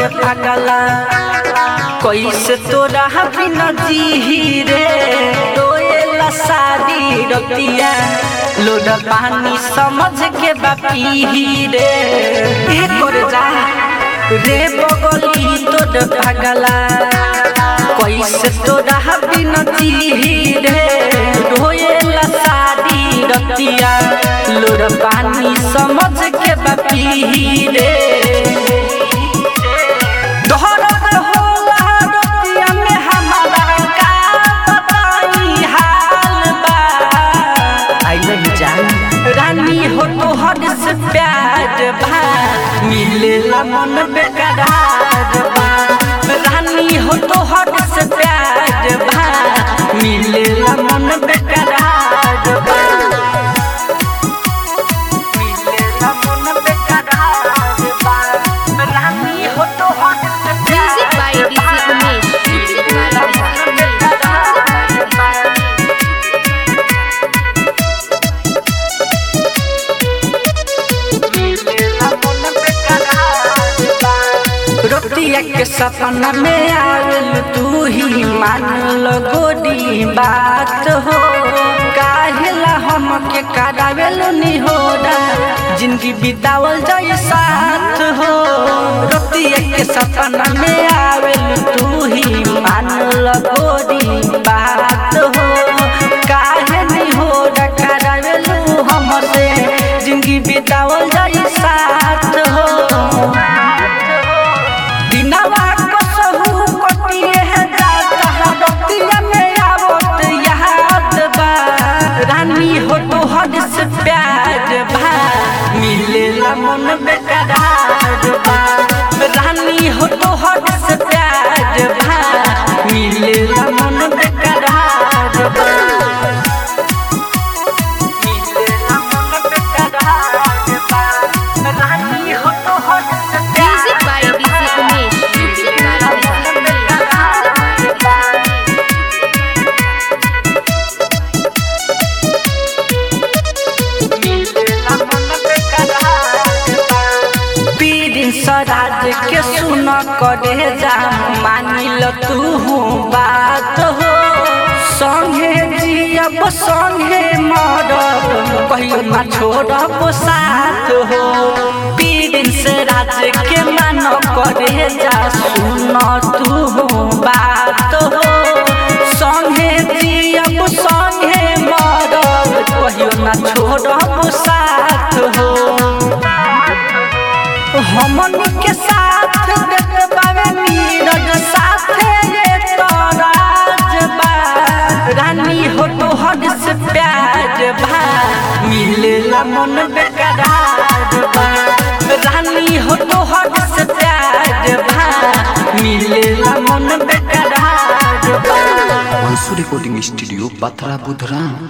पागला कैसे तोरा बिना जी रे रोएला सारी रतिया लोड पानी समझ के बापी रे ए कर जा रे बगली तोड़ पागला कैसे तोरा बिना जी रे रोएला सारी रतिया लोड पानी समझ के बापी रे दोहरत होला रतिया में हमारा का बताई हाल बा आई नहीं जान रानी हो तो हद से प्यार बा मिलेला मन बेकरार बा रानी हो तो हद से प्यार बा मिलेला मन बेकरार बा मिलेला मन बेकरार बा रानी हो तो हद से Music by DJ Umesh. Music by DJ रोटिया के सपना में आवेल तू ही मान लो गोरी बात हो काहेला हम के करावेल निहोरा जिंदगी बितावल जाए साथ हो रोटिया के सपना में आवेल तू ही मान लो गोरी बात हो काहे निहोरा करावेल हमसे जिंदगी बितावल जाए साथ हो दिनवा कसहु कटिए है जाता रतिया में आवत याद बा रानी हो तो हद से प्यार बा मिलेला मन बेकरार बा रानी हो तो हद से प्यार बा मिलेला मन बेकरार बा मिलेला मन बेकरार बा रानी हो तो हद से Music by DJ Umesh. Music by DJ पीरिन सराज के सुन करे जा मानिल तू बात हो संगे जियब संगे मरब कहियो ना छोड़ब साथ हो पीरिन से राज के मान करे जा सुन तू बात हो संगे जियब संगे मरब कहियो ना छोड़ब साथ हो हमन के साथ देत बावे नीरज साथे ये तोराज बा रानी हो तो हद से प्यार बा मिलेला मन बेकरार बा रानी हो तो हद से प्यार बा मिलेला मन बेकरार बा वंशु रिकॉर्डिंग स्टूडियो बथरा बुधरा